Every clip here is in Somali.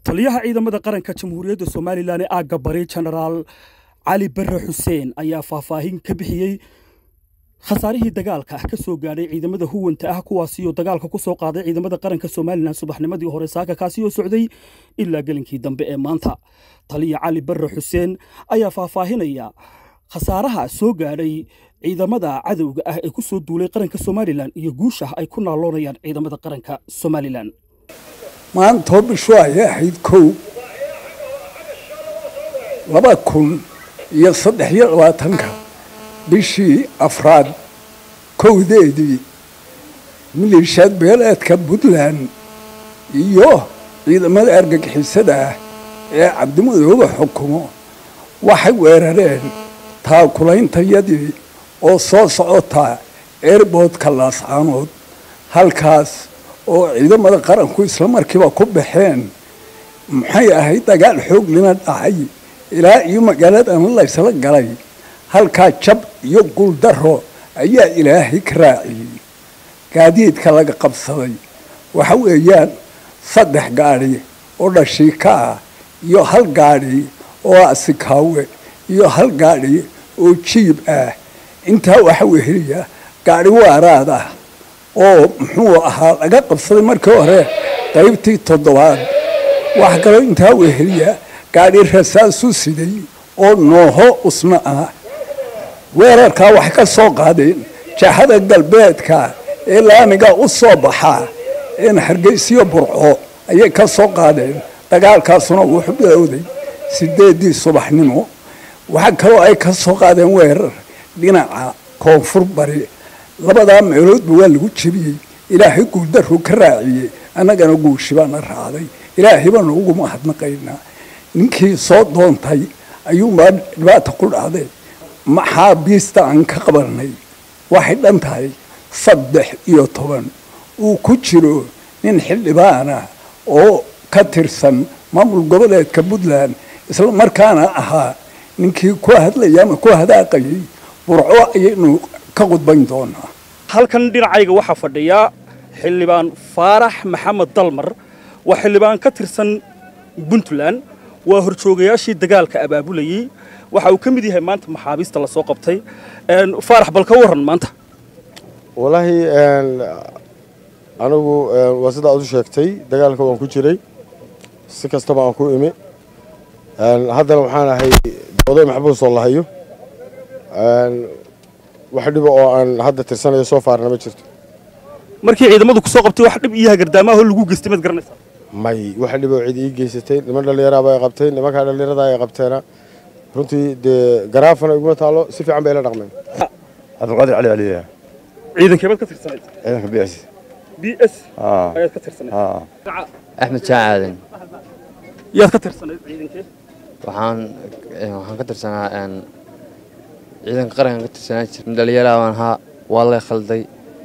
taliyaha ciidamada qaranka jamhuuriyadda somalilan ee aagga bari jenaraal cali bare xuseen ayaa faahfaahin ka bixiyey khasaarihii dagaalka ka soo gaadhay ciidamada huwanta ah kuwaasioo dagaalka ku soo qaaday ciidamada qaranka somalilan subaxnimadii hore saaka kaasi oo socday ilaa gelinkii dambe ee maanta taliya cali bare xuseen ayaa faahfaahinaya khasaaraha soo gaadhay ciidamada cadowga ah ee ku soo duulay qaranka somalilan iyo guusha ay ku naaloonayaan ciidamada qaranka somalilan maantoo bishu ayay ahayd kow laba kun iyo saddex iyo labaatanka bishii afraad kowdeedii maliishaad beeleedka puntland iyo ciidamada argagixisada ah ee cabdimadooba xukumo waxay weerareen taakulaintayadii oo soo socota eerboodka laascaanood halkaas oo ciidamada qaranku isla markiiba ku baxeen maxay ahayd dagaal xooglina dhacay ilaa iyo magaaladana laysla galay halkaa jab iyo guuldaro ayaa ilaahay ka raaciyey gaadiidka laga qabsaday waxa weeyaan saddex gaadhi oo dhashiika ah iyo hal gaadhi oo asikaawe iyo hal gaadhi oo jiib ah intaa waxa weheliya gaadhi waaraad ah oo muxuu ahaa laga qabsaday markii hore qaybtii toddobaad waxa kaloo intaa weheliya gaadhi rasaasu siday oo nooho usna ah weerarkaa waxay ka soo qaadeen jahada galbeedka ee laamiga u soo baxa een hargeysiyo burco ayay ka soo qaadeen dagaalkaasuna wuxuu bilowday sideedii subaxnimo waxaa kaloo ay ka soo qaadeen weerar dhinaca koonfur bari labadaa meeloodba waa lagu jebiyey ilaahay guuldaruu ka raaciyey annagana guushi baana raacday ilaahay baanu ugu mahadnaqaynaa ninkii soo doontay ayuunbaa dhibaata ku dhacday maxaa biista aan ka qabanay waxay dhan tahay saddex iyo toban uu ku jiro nin xildhibaana oo ka tirsan maamul goboleedka puntland isla markaana ahaa ninkii ku hadlaya ama ku hadaaqayay burco ayaynu ka qudbayn doonaa halkan dhinacayga waxaa fadhiya xildhibaan faarax maxamed dalmar waa xildhibaan ka tirsan puntland waa horjoogayaashii dagaalka abaabulayey waxa uu ka mid yahay maanta maxaabiista lasoo qabtay faarax bal ka warran maanta wallaahi anigu waa sida aad u sheegtay dagaalka waan ku jiray si kastaba aan ku imi haddana waxaan ahay oday maxbuus oo lahayo wax dhiba oo aan hadda tirsanayo soo faarna ma jirto markii ciidamadu ku soo qabtay wax dhib iyo hagardaamaha lagu geystay maad garanaysaa may wax dhiba oo cid ii geysatay niman dhallinyaraaba ay qabtay nimankaa dhallinyarada ay qabteena runtii dee garaafana iguma taalo si fiican bay ila dhaqmeen cabdulqaadir cali caliya ciidankee baad ka tirsanayd ciidanka b s b s ayaad ka tirsanayd axmed jaan aadan yaad ka tirsanayd ciidankee waxaan waxaan ka tirsanaa ciidanka qarankan ka tirsanaa jir dhalinyara baan ahaa waa lay khalday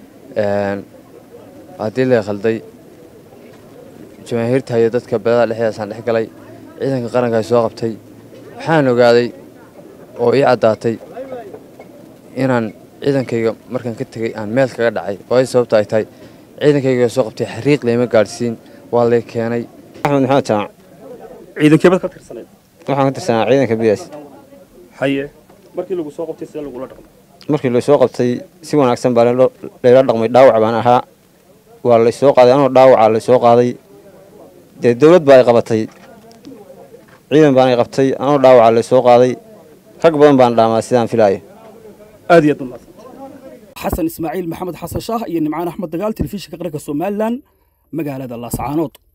haddii lay khalday jamaahiirta iyo dadka beelada dhexdeedaasaan dhex galay ciidanka qaranka ay soo qabtay waxaan ogaaday oo ii caddaatay inaan ciidankayga markaan ka tegey aan meel kaga dhacay waayo sababta ay tahay ciidankayga soo qabtay xariiq layma gaadhsiin waa lay keenay axmed maxamed jamac ciidankee baad ka tirsanayd waxaan ka tirsanaa ciidanka biyas haye markii lagu soo qabtay sidee lagula dhaqmay markii laysoo qabtay si wanaagsan baa layla dhaqmay dhaawac baan ahaa waa laysoo qaaday anoo dhaawaca laysoo qaaday dee dawlad baa ay qabatay ciidan baan ay qabtay anoo dhaawaca laysoo qaaday rag badan baan dhaamaa sidaan filaayo aad iyo aad umaadsan xasan ismaaciil maxamed xasan shaah iyo nimcaan axmed dagaal telefishinka qaranka somalilan magaalada laascaanood